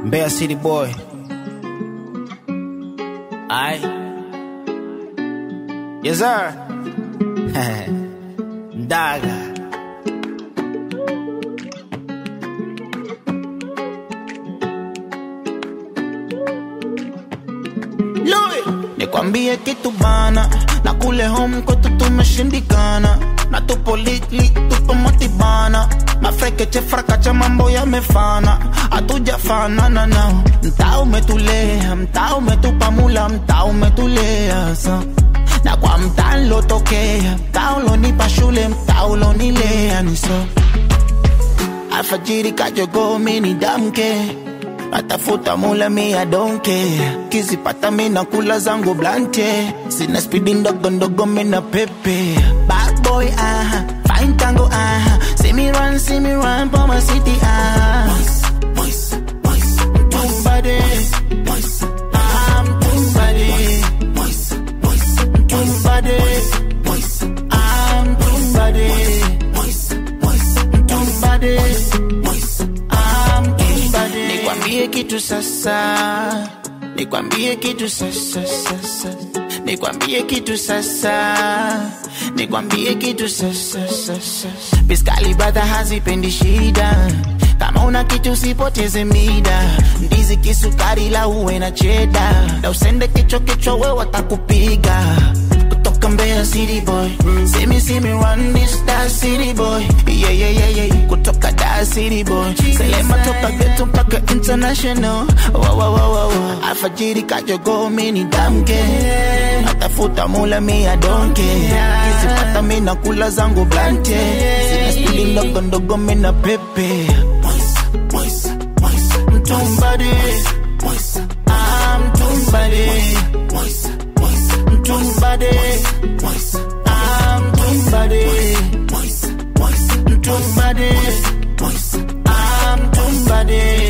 Mbeya City boy. Aye. Yes, sir. Ndaga. Louis. Nikwambie kitu bana, na kule home kwetu tumeshindikana, na tupo litli, tupo motibana, mafrekeche frakacha mambo yamefana, hatujafanana nao. Mtaa umetulea, mtaa umetupa mula, mtaa umetulea sa na kwa mtaa nilotokea, mtaa ulonipa shule, mtaa ulonilea ni so alfajiri kajogo mini damke natafuta mula mi I don't care kizipata mina kula zangu blante sina spidi ndogo ndogo mina pepe bad boy ah fine tango ah see me run see me run for my city ah boys boys too body boys I'm too body boys boys too body boys I'm too body boys boys too body boys I'm too body nikwambie kitu sasa nikwambie kitu sasa sasa nikwambie kitu sasa nikwambie kitu sasa sasa biskali brother hazipendi shida kama una kitu usipoteze mida ndizi kisukari la uwe na cheda na usende kichwa kichwa we watakupiga kutoka Mbeya City boy see me see me run this Dar City boy yeah yeah yeah yeah kutoka Dar City boy selema toka ghetto mpaka international wa wa wa wa wa alfajiri kajogo mini damke natafuta mula mi I don't care kisipata mi nakula zangu blante sina spidi ndogo ndogo mi na pepe boys boys boys mtumbadi boys I'm tumbadi boys boys mtumbadi boys I'm tumbadi boys boys mtumbadi boys I'm tumbadi